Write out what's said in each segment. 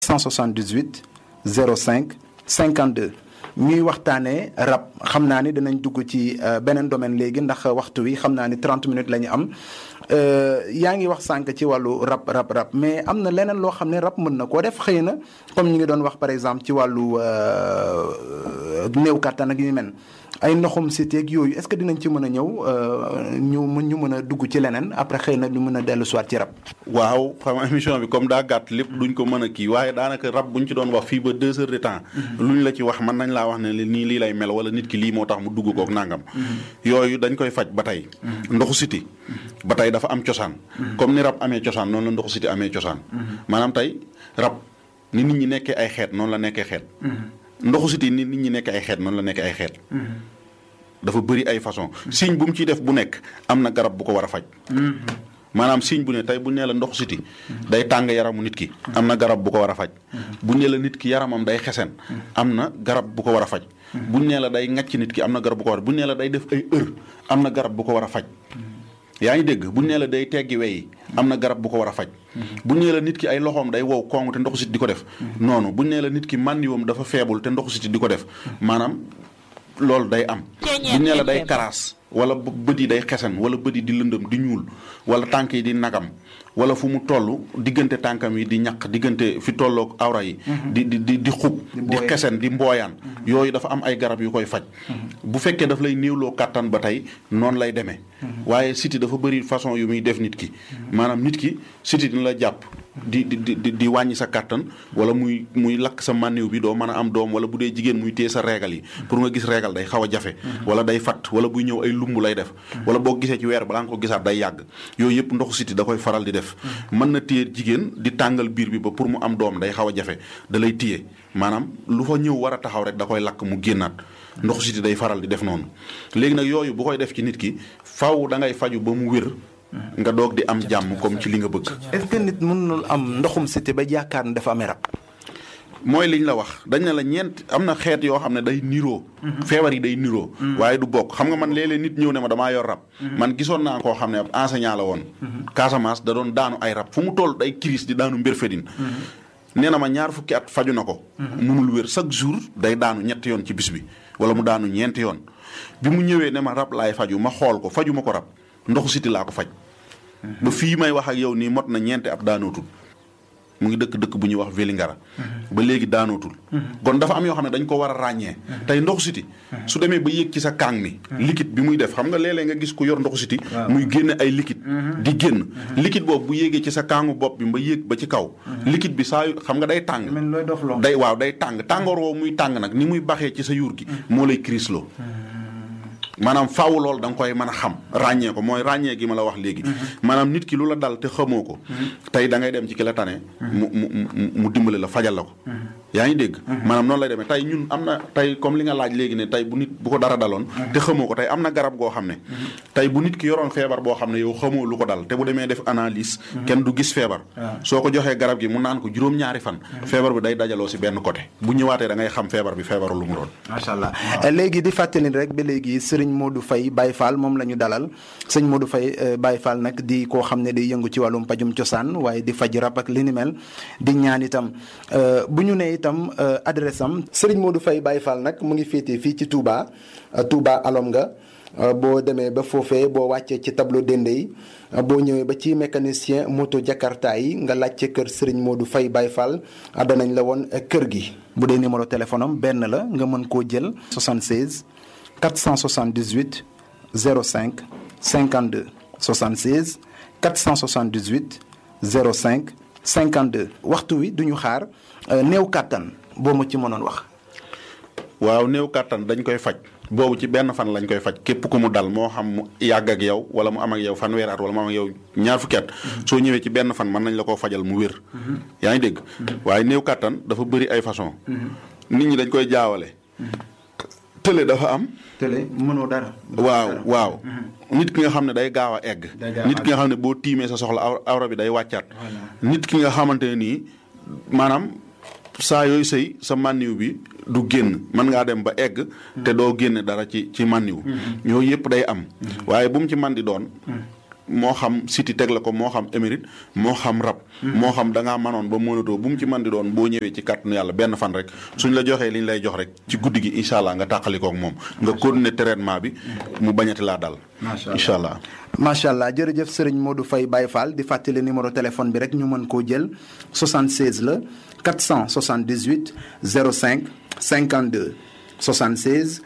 178 05 52 ñuy waxtaanee rab xam naa ni dinañ dugg ci beneen domaine léegi ndax waxtu wi xam naa ni 30 minutes la ñu am yaa ngi wax sànq ci wàllu rab rab rab mais am na leneen loo xam ne rab mën na koo def xëy na comme ñu ngi doon wax par exemple ci wàllu néew kàttan ak yu mel ay ndoxum siteeg yooyu est-ce que dinañ ci mën a ñëw ñu mën ñu mën a dugg ci leneen après xëy na ñu mën a dellu soit ci rab. waaw xam nga émission bi comme daa gàtt lépp duñ ko mën a kii waaye daanaka rab buñ ci doon wax fii ba deux heures de temps. luñ la ci wax mën nañ laa wax ne nii lii lay mel wala nit ki lii moo tax mu dugg kook nangam. yooyu dañ koy faj ba tey. ndoxu siti ba tey dafa am cosaan. comme ni rab amee cosaan noonu la ndoxu siti amee cosaan. maanaam tey rab ni nit ñi nekkee ay xeet noonu la nekkee xeet. ndoxu siti ni nit ñi nekk ay xeet noonu la nekk ay xeet. dafa bëri ay façon signe bu mu ciy def bu nekk am na garab bu ko war a faj. maanaam signe bu ne tey bu nee la ndoxu siti day tàng yaramu nit ki. am na garab bu ko war a faj. bu nee la nit ki yaramam day xesen. am na garab bu ko war a faj. bu nee la day ŋàcc nit ki am na garab bu ko war a bu nee la day def ay heure am na garab bu ko war a faj. yaa ngi dégg bu nee la day teggi wey am na garab bu ko war a faj. bu nee la nit ki ay loxoom day wow kong te ndoxu siti di ko def. noonu bu nee la nit ki màndiwam dafa feebul te ndoxu siti di ko def maanaam. loolu day am bu nee la day karaas wala bët yi day xesen wala bët yi di lëndëm di ñuul wala tànk yi di nagam wala fu mu toll diggante tànkam yi di ñaq diggante fi tolloog awra yi di di di di xub di xesen di mbooyaan yooyu dafa am ay garab yu koy faj bu fekkee daf lay néewloo kàttan ba tey noonu lay demee waaye siti dafa bëri façon yu muy def nit ki maanaam nit ki siti dina la jàpp di di di di wàññi sa kàttan wala muy muy lakk sa mànniw bi doo mën a am doom wala bu dee jigéen muy téye sa reegal yi pour nga gis reegal day xaw a jafe wala day fat wala buy ñëw ay lumb lay def wala boo gisee ci weer balaa nga ko gisaat day yàgg yooyu yëpp ndoxu siti da koy faral di def mën na téye jigéen di tàngal biir bi ba pour mu am doom day xaw a jafe da lay téye maanaam lu fa ñëw war a taxaw rek da koy lakk mu génnaat ndoxu siti day faral di def noonu léegi nag yooyu bu koy def ci nit ki faw da ngay faju ba mu wér nga doog di am jàmm comme ci li nga bëgg. est-ce que nit mënul am ndoxum siti ba yaakaar ne dafa amee rab. mooy liñ la wax dañ ne la ñeent am na xeet yoo xam ne day niroo. feebar yi day niroo. waaye du bokk xam nga man léeg-léeg nit ñëw ne ma damaa yor rab. man gisoon naa koo xam ne ab enseignant la woon. Casamance da doon daanu ay rab fu mu toll day crise di daanu mbir fedin nee na ma ñaar fukki at faju na ko. munul wér chaque jour day daanu ñetti yoon ci bis bi wala mu daanu ñeenti yoon bi mu ñëwee ne ma rab laay faju ma xool ko faju ma ko rab. ndoxu siti laa ko faj ba fii may wax ak yow nii mot na ñeenti ab daanootul mu ngi dëkk dëkk bu ñuy wax Vélingara ba léegi daanootul kon dafa am yoo xam ne dañ ko war a ràññee tey ndoxu siti su demee ba yéeg ci sa kaang mi liquide bi muy def xam nga léeg-léeg nga gis ku yor ndoxu siti muy génne ay liquide di génn liquide boobu bu yéegee ci sa kaangu bopp bi ba yéeg ba ci kaw liquide bi saa yu xam nga day tàng day waaw day tàng tàngoor woowu muy tàng nag ni muy baxee ci sa yuur gi moo lay crisloo maanaam faaw loolu da nga koy mën a xam ràññee ko mooy ràññee gi ma la wax léegi maanaam nit ki lu la dal te xamoo ko tey da ngay dem ci ki la tane mu mu mu dimbale la fajal la ko yaa ngi dégg maanaam noonu lay demee tey ñun am na tey comme li nga laaj léegi ne tey bu nit bu ko dara daloon te xamoo ko tey am na garab goo xam ne tey bu nit ki yoroon feebar boo xam ne yow xamoo lu ko dal te bu demee def analyse kenn du gis feebar soo ko joxee garab gi mu naan ko juróom-ñaari fan feebar bi day dajaloo si benn côté bu ñëwaatee da ngay xam feebar bi feebaru lu mu doon macha allah léegi di fàttali rek ba léegi sëriñ Modou Faye Baye Fall moom la ñu dalal sëñ Modou Faye Baye Fall nag di koo xam ne day yëngu ci wàllum pajum cosaan waaye di faj rab ak li ni mel di ñaan itam bu ñu nee itam adresse am sëriñ Modou Faye Baye Fall nag mu ngi féetee fii ci Touba Touba alom nga boo demee ba foofee boo wàccee ci tableau dende yi boo ñëwee ba ci mécanicien moto Jakarta yi nga laajte kër Serigne Modou Faye Baye Fall danañ la woon kër gi. bu dee numéro téléphone am benn la nga mën koo jël 76 478 05 52 76 478 05 52 waxtu wi duñu xaar néew kàttan boo ma ci mënoon wax. waaw néew kàttan dañ koy faj. boobu ci benn fan lañ koy faj képp ku mu dal moo xam mu yàgg ak yow wala mu am ak yow fanweer at wala mu am ak yow ñaar fukki at soo ñëwee ci benn fan mën nañ la koo fajal mu wér. yaa ngi dégg waaye néew kàttan dafa bëri ay façon nit ñi dañ koy jaawale. tële dafa am. tële mënoo dara. waaw waaw. nit ki nga xam ne day gaaw a egg. nit ki nga xam ne boo tiimee sa soxla awra bi day wàccaat. nit ki nga xamante ne nii maanaam saa yooyu sëy sa mànniw bi du génn mën ngaa dem ba egg te doo génne dara ci ci mànniw yooyu yëpp day am waaye bu mu ci man di doon moo xam siti teg la ko moo xam émérite moo xam rab moo xam da ngaa manoon ba mënatoo bu mu ci mën di doon boo ñëwee ci kàttanu yàlla benn fan rek suñ la joxee li ñu lay jox rek ci guddi gi incha allah nga tàqalikook moom nga continuer traitement bi mu bañati laa dal incha allah macha allah jërëjëf sëriñ Modou Faye Baye Fall di fàttali numéro téléphone bi rek ñu mën koo jël 76 la 478 05 52 76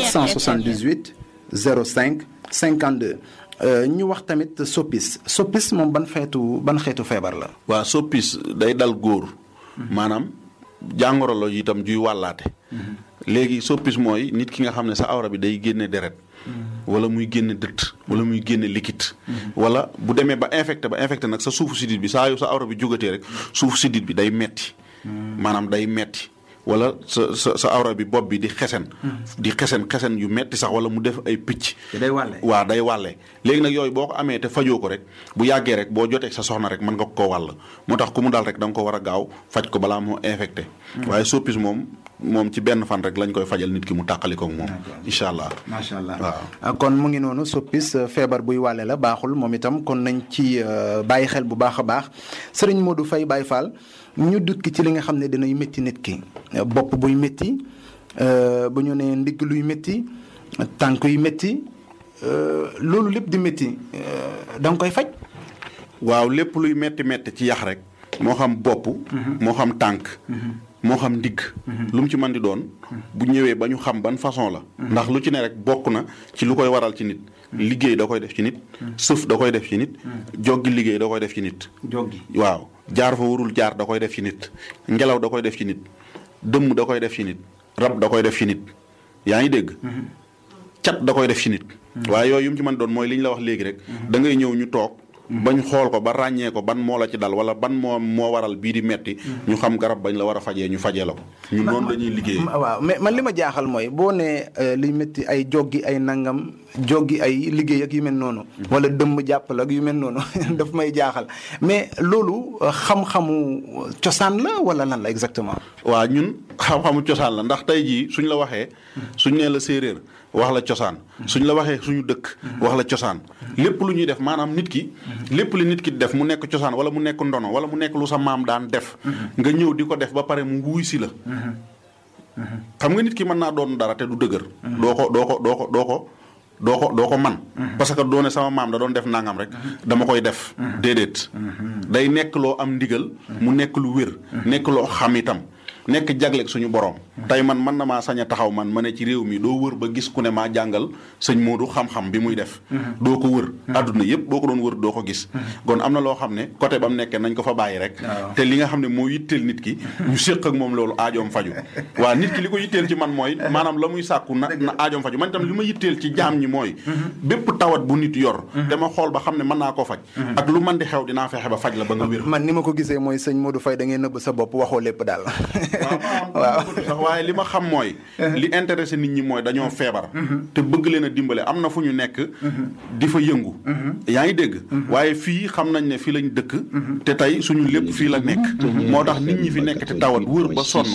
478 05 52 ñu wax tamit soppis soppis moom ban xeetu ban xeetu feebar la. waaw soppis day dal góor. maanaam jàngoro la itam juy wàllaate. léegi soppis mooy nit ki nga xam ne sa awra bi day génne deret. wala muy génne dëtt wala muy génne liquide. wala bu demee ba infecté ba infecté nag sa suufu sidit bi saa yu sa awra bi jógatee rek suufu sidit bi day metti maanaam day metti wala sa sa sa awra bi bopp bi di xesen. di xesen xesen yu metti sax wala mu def ay picc. day wàlle waaw day wàlle léegi nag yooyu boo ko amee te fajoo ko rek bu yàggee rek boo jotee sa soxna rek mën nga ko wàll moo tax ku mu dal rek da nga ko war a gaaw faj ko balaa moo infecté. waaye soppis moom moom ci benn fan rek lañ koy fajal nit ki mu tàqali ko moom. incha allah macha allah waaw. kon mu ngi noonu soppis feebar buy wàlle la baaxul moom itam kon nañ ci bàyyi xel bu baax a baax sëriñ Modou Faye Baye Fall. ñu dukki ci li nga xam ne dinay métti nit ki bopp buy métti bu ñu nee ndigg luy métti tànk yu métti loolu lépp di métti da nga koy faj. waaw lépp luy métti métti ci yax rek. moo xam bopp. moo xam tànk. moo xam ndigg. lu mu ci mën di doon. bu ñëwee ba ñu xam ban façon la. ndax lu ci ne rek bokk na ci lu koy waral ci nit. liggéey da koy def ci nit. sëf da koy def ci nit. joggi liggéey da koy def ci nit. joggi waaw. jaar fa warul jaar da koy def ci nit ngelaw da koy def ci nit dëmm da koy def ci nit rab da koy def ci nit yaa ngi dégg cat da koy def ci nit waaye yooyu yu mu ci mën doon mooy li ñu la wax léegi rek da ngay ñëw ñu toog bañ xool ko ba ràññee ko ban moo la ci dal wala ban moo moo waral bii di metti ñu xam garab bañ la war a fajee ñu fajee la ko ñun noonu la ñuy liggéey waaw mais man li ma jaaxal mooy boo nee liy métti ay joggi ay nangam joggi ay liggéey ak yu mel noonu wala dëmm jàppal ak yu mel noonu daf may jaaxal mais loolu xam-xamu cosaan la wala lan la exactement waaw ñun xam-xamu cosaan la ndax tey jii suñ la waxee suñ nee la séeréer wax la cosaan suñ la waxee suñu dëkk wax la cosaan lépp lu ñuy def maanaam nit ki lépp li nit ki def mu nekk cosaan wala mu nekk ndono wala mu nekk lu sa maam daan def nga ñëw di ko def ba pare mu wuy si la xam nga nit ki mën naa doon dara te du dëgër doo ko doo ko doo ko doo ko doo ko doo ko man parce que doone sama maam da doon def nangam rek dama koy def déedéet day nekk loo am ndigal mu nekk lu wér nekk loo xam itam nekk jagleeg suñu borom tey man mën na maa sañ a taxaw man ma ne ci réew mi doo wër ba gis ku ne maa jàngal sëñ Modou xam-xam bi muy def doo ko wër adduna yëpp boo ko doon wër doo ko gis kon am na loo xam ne côté ba mu nekkee nañ ko fa bàyyi rek te li nga xam ne moo yitteel nit ki ñu séq ak moom loolu aajoom faju waa nit ki li ko yitteel ci man mooy maanaam la muy sàkku na na aajoom faju man itam li ma yitteel ci jaam ñi mooy bépp tawat bu nit yor te ma xool ba xam ne mën naa koo faj ak lu man di xew dinaa fexe ba faj la ba nga wér man ni ma ko gisee mooy sëñ Modou Faye da ngay nëbb sa bopp waxoo lépp daal waaw sax waaye li ma xam mooy li intéressé nit ñi mooy dañoo feebar te bëgg leen a dimbale am na fu ñu nekk di fa yëngu yaa ngi dégg waaye fii xam nañ ne fii lañ dëkk te tey suñu lépp fii la nekk moo tax nit ñi fi nekk te tawat wër ba sonn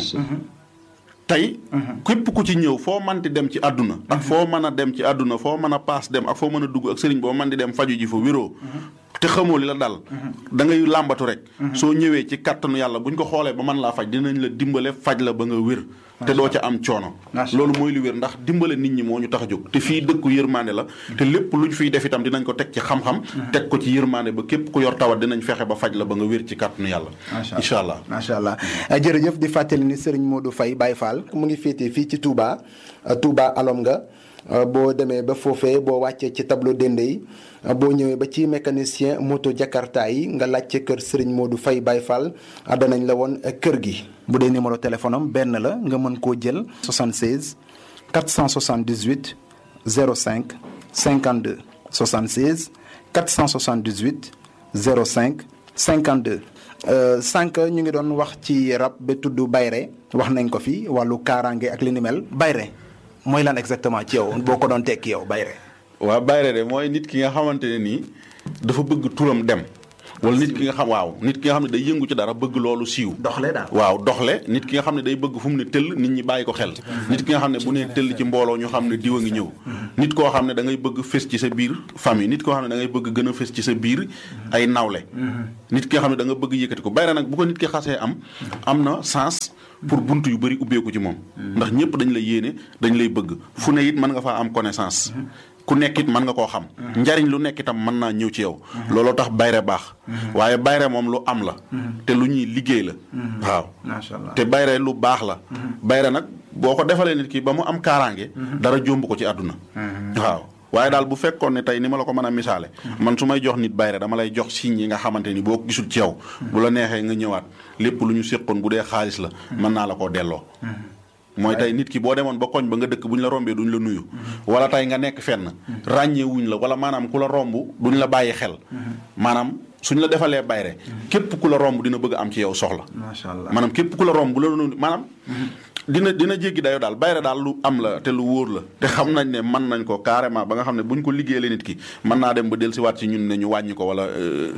tey képp ku ci ñëw foo manti dem ci àdduna ak foo mën a dem ci àdduna foo mën a paas dem ak foo mën a dugg ak sëriñ boo mën di dem faju ji fa wéroo te xamoo li la dal da ngay làmbatu rek soo ñëwee ci kattanu yàlla buñ ko xoolee ba mën laa faj dinañ la dimbale faj la ba nga wér te doo ca am coono loolu mooy lu wér ndax dimbale nit ñi moo ñu tax a jóg te fii dëkku yërmande la te lépp luñ fiy def itam dinañ ko teg ci xam-xam teg ko ci yërmande ba képp ku yor tawat dinañ fexe ba faj la ba nga wér ci kattanu yàlla incha allah macha allah jërëjëf di fàttali ni Serigne Modou Faye Baye Fall mu ngi féetee fii ci Touba Touba alom nga boo demee ba foofee boo wàccee ci tableau dende yi boo ñëwee ba ci mécanicien moto jakarta yi nga laajte kër Serigne Modou Faye Baye Fall danañ la woon kër gi. bu dee numéro téléphone am benn la nga mën koo jël. 76 478 05 52 76 478 05 52. sànq ñu ngi doon wax ci rab ba tudd bayre wax nañ ko fi wàllu kaaraange ak li ni mel bayre mooy lan exactement ci yow boo ko doon tekki yow bayre waaw bayre de mooy nit ki nga xamante ne nii dafa bëgg turam dem wala nit ki nga xam waaw nit ki nga xam ne day yëngu ci dara bëgg loolu siiw doxle daal waaw doxle nit ki nga xam ne day bëgg fu mu ne tëll nit ñi bàyyi ko xel nit ki nga xam ne bu nee tëll ci mbooloo ñu xam ne diw a ngi ñëw nit koo xam ne da ngay bëgg fës ci sa biir famille nit koo xam ne da ngay bëgg gën a fës ci sa biir ay nawle nit ki nga xam ne da nga bëgg yëkkati ko bayre nag bu ko nit ki xasee am am na sens pour bunt yu bëri ubbeeku ci moom ndax ñëpp dañ lay yéene dañ lay bëgg fu ne it mën nga faa am connaissance ku nekk it mën nga koo xam njariñ lu nekk itam mën naa ñëw ci yow looloo tax bayre baax waaye bayre moom lu am la te lu ñuy liggéey la waaw macha allah te bayre lu baax la bayre nag boo ko defalee nit ki ba mu am kaaraange dara jomb ko ci àdduna waaw waaye daal bu fekkoon ne tey ni ma la ko mën a misaale man su may jox nit bayre dama lay jox signes yi nga xamante ni boo ko gisul ci yow bu la neexee nga ñëwaat lépp lu ñu séqoon bu dee xaalis la mën naa la koo delloo mooy tey nit ki boo demoon ba koñ ba nga dëkk bu ñu la rombee duñ la nuyu wala tey nga nekk fenn ràññee wuñ la wala maanaam ku la romb duñ la bàyyi xel maanaam suñ la defalee bayre képp ku la romb dina bëgg am ci yow soxla macha allah maanaam képp ku la romb bu la nuyu maanaam dina dina jéggi dayo daal bayre daal lu am la te lu wóor la te xam nañ ne mën nañ ko carrément ba nga xam ne buñ ko liggéeyee nit ki mën naa dem ba del si waat ci ñun ne ñu wàññi ko wala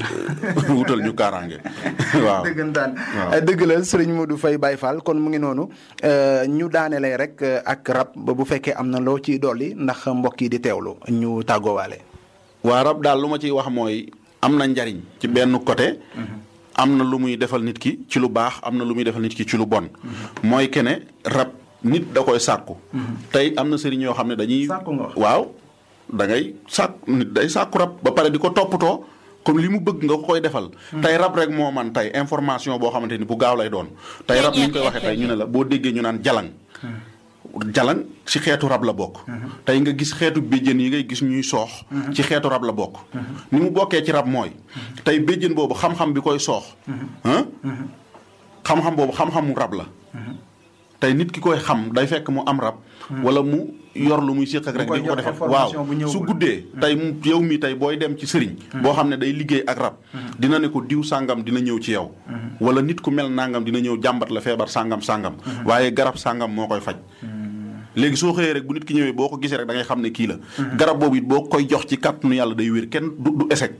wutal ñu kaaraange waaw dëggantaan dëgg la sëriñ Modou Faye Baye Fall kon mu ngi noonu ñu daanelee rek ak rab ba bu fekkee am na loo ciy dolli ndax mbokk yi di teewlu ñu tàggoowaale waa rab daal lu ma ciy wax mooy am na njariñ ci benn côté am na lu muy defal nit ki ci lu baax am na lu muy defal nit ki ci lu bon mooy kene rab nit da koy sàkku tey am na sëriñ yoo xam ne dañuy Sàkku nga wax. waaw da ngay sàkk nit day sàkku rab ba pare di ko toppatoo comme li mu bëgg nga ko koy defal tey rab rek moo man tey information boo xamante ni bu gaaw lay doon tey rab ni ñu koy waxee tey ñu ne la boo déggee ñu naan jalang jalang ci xeetu rab la bokk tey nga gis xeetu béjjén yi ngay gis ñuy soox ci xeetu rab la bokk ni mu bokkee ci rab mooy tey béjjén boobu xam-xam bi koy soox ah xam-xam boobu xam-xamu rab la tey nit ki koy xam day fekk mu am rab wala mu yor lu muy séq ak rek koy di ko jox defal information bu waaw ñëwagul. su guddee tey mu yow mi tey booy dem ci sëriñ boo xam ne day liggéey ak rab dina ne ko diw sàngam dina ñëw ci yow wala nit ku mel nangam dina ñëw jàmbat la feebar sàngam sàngam waaye garab sàngam moo koy faj léegi soo xëyee rek bu nit ki ñëwee boo ko gisee rek da ngay xam ne kii la garab boobu it boo koy jox ci kàttanu yàlla day wér kenn du du échec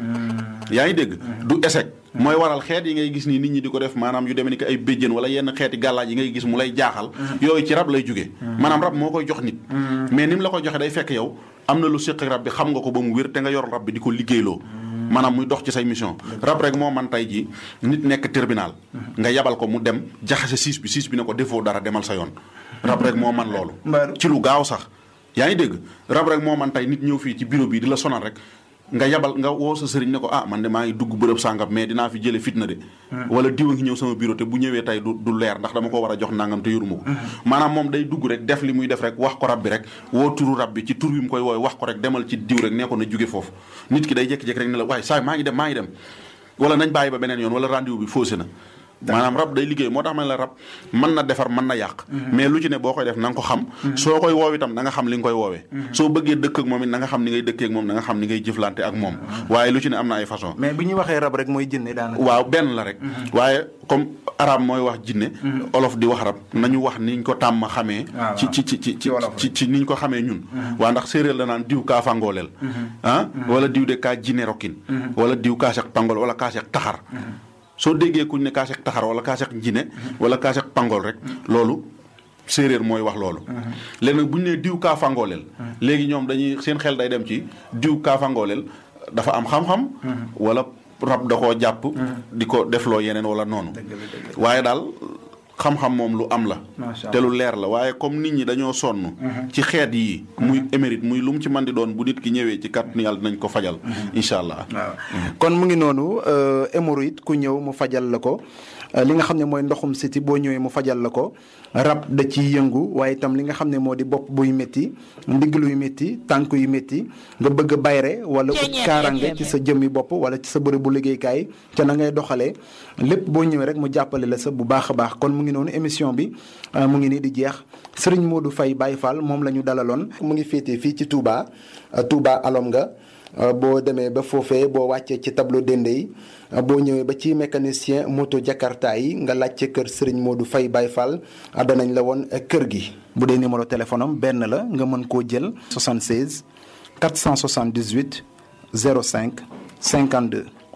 yaa ngi dégg du échec mooy waral xeet yi ngay gis nii nit ñi di ko def maanaam yu demee ni ko ay béjjén wala yenn xeeti gàllaaj yi ngay gis mu lay jaaxal yooyu ci rab lay jógee maanaam rab moo koy jox nit mais ni mu la koy joxe day fekk yow am na lu séq ak rab bi xam nga ko ba mu wér te nga yor rab bi di ko liggéeyloo maanaam muy dox ci say mission rab rek moo man tey ji nit nekk tribunal nga yabal ko mu dem jaxase siis bi siis bi ne ko defoo dara demal sa yoon rab rek moo man loolu Mbaaru. ci lu gaaw sax yaa ngi dégg rab rek moo man tey nit ñëw fii ci bureau bi di la sonal rek nga yabal nga woo sa sëriñ ne ko ah man de maa ngi dugg bërëb sàngam mais dinaa fi jële fitna de wala diwa ngi ñëw sama bureau te bu ñëwee tey du du leer ndax dama ko war a jox nangam te yoruma ko maanaam moom day dugg rek def li muy def rek wax ko rab bi rek woo turu rab bi ci tur bi mu koy wooy wax ko rek demal ci diw rek nee ko na jóge foofu nit ki day jékki-jékki rek ne la waaye saa maa ngi dem maa ngi dem wala nañ bàyyi ba beneen yoon wala rendez-vous bi faussé na maanaam rab day liggéey moo tax ma ne la rab mën na defar mën na yàq mais lu ci ne boo koy def na nga ko xam soo koy woow itam na nga xam li nga koy woowee soo bëggee dëkk ak moom it na nga xam ni ngay dëkkee ak moom na nga xam ni ngay jëflante ak moom waaye lu ci ne am na ay façon mais bi ñu waxee rab rek mooy jënne daanaka. waaw benn la rek waaye comme arab mooy wax jinne olof di wax rab nañu wax niñ ko tàmm xamee waaw, ci ci ci ci ci wolof ci ci niñ ko xamee ñun waa ndax séeréer la naan diw kaa fangooleel ah wala diw de kaa jinne rokkin wala diw kaa seq pangool wala kaa seq taxar soo déggee kuñ ne kaa seq taxar wala kaa seq jinne wala kaa seq pangool rek loolu séeréer mooy wax loolu léegi nag bu ñu nee diw kaa fangooleel léegi ñoom dañuy seen xel day dem ci diw kaa fangooleel dafa am xam-xam wala rab da koo jàpp di ko defloo yeneen wala noonu waaye daal xam-xam moom lu am la Macha te lu leer la waaye comme nit ñi dañoo sonn ci xeet yi muy émérite muy lu mu ci man di doon bu nit ki ñëwee ci kàttanu yàlla dinañ ko fajal incha allah waaw kon mu ngi noonu hémorroïde ku ñëw mu fajal la ko euh, li nga xam ne mooy ndoxum siti boo ñëwee mu fajal la ko rab da ciy yëngu waaye itam li nga xam ne moo di bopp buy métti ndigg luy métti tànk yu métti nga bëgg a bayre wala ut kaarange ci sa jëmmi bopp wala ci sa bërëb bu liggéeykaay ca na ngay doxalee lépp boo ñëwee rek mu jàppale la sa bu baax a baax kon mu ngi noonu émission bi euh, mu ngi nii di jeex Serigne Modou Faye Baye Fall moom la ñu dalaloon mu ngi féetee fii ci Touba euh, Touba alom nga Uh, boo demee ba foofee boo wàccee ci tableau dende yi uh, boo ñëwee ba ci mécanicien moto jakarta yi nga laajte kër Serigne Modou Faye Baye Fall uh, danañ la woon kër gi. bu dee numéro téléphone am benn la nga mën koo jël 76 478 05 52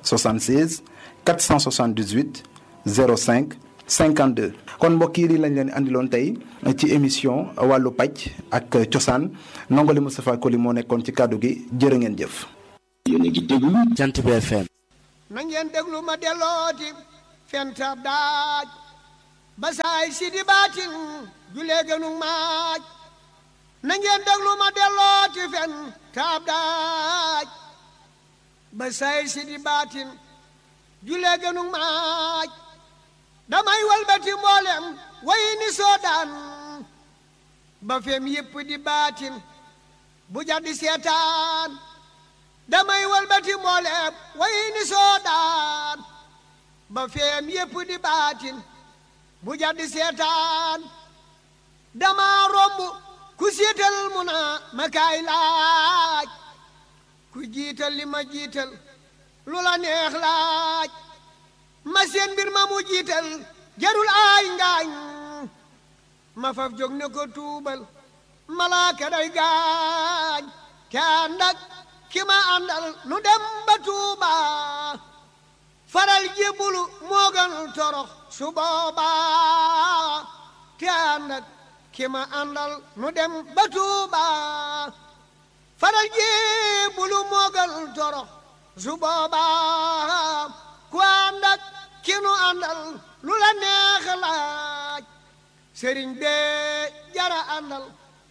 76 478 05 52 kon mbokk yi lii lañ leen andiloon tey ci émission wàllu paj ak cosaan nongoli Moustapha Koli moo nekkoon ci kàddu gi jërë ngeen jëf. yéen a ngi déglu Jant bi FM. na ngeen déglu ma dellooti fentab daaj ba saay si di baatin julee gënu maaj na ngeen déglu ma dellooti fentab daaj ba saay si di baatin julee gënu maaj damay walbati mboolem way ni soodaan ba fem yépp di baatin bu jaddi seetaan damay walbati mboolem way ni soodaan ba fem yépp di baatin bu jaddi seetaan dama romb ku siital mu naa ma kaay laaj ku jiital li ma jiital lu la neex laaj ma seen mbir ma mu jiital jarul aay ngaañ ma faf jóg ne ko tuubal malaaka day gaañ te ànd ak ki ma àndal nu dem ba tuuba faral jébbulu moo gën torox su booba te ànd ak ki ma àndal nu dem ba tuuba faral jébbulu moo gën torox su booba ku ànd ak ki nu àndal lu la neex laaj sëriñ bee jara àndal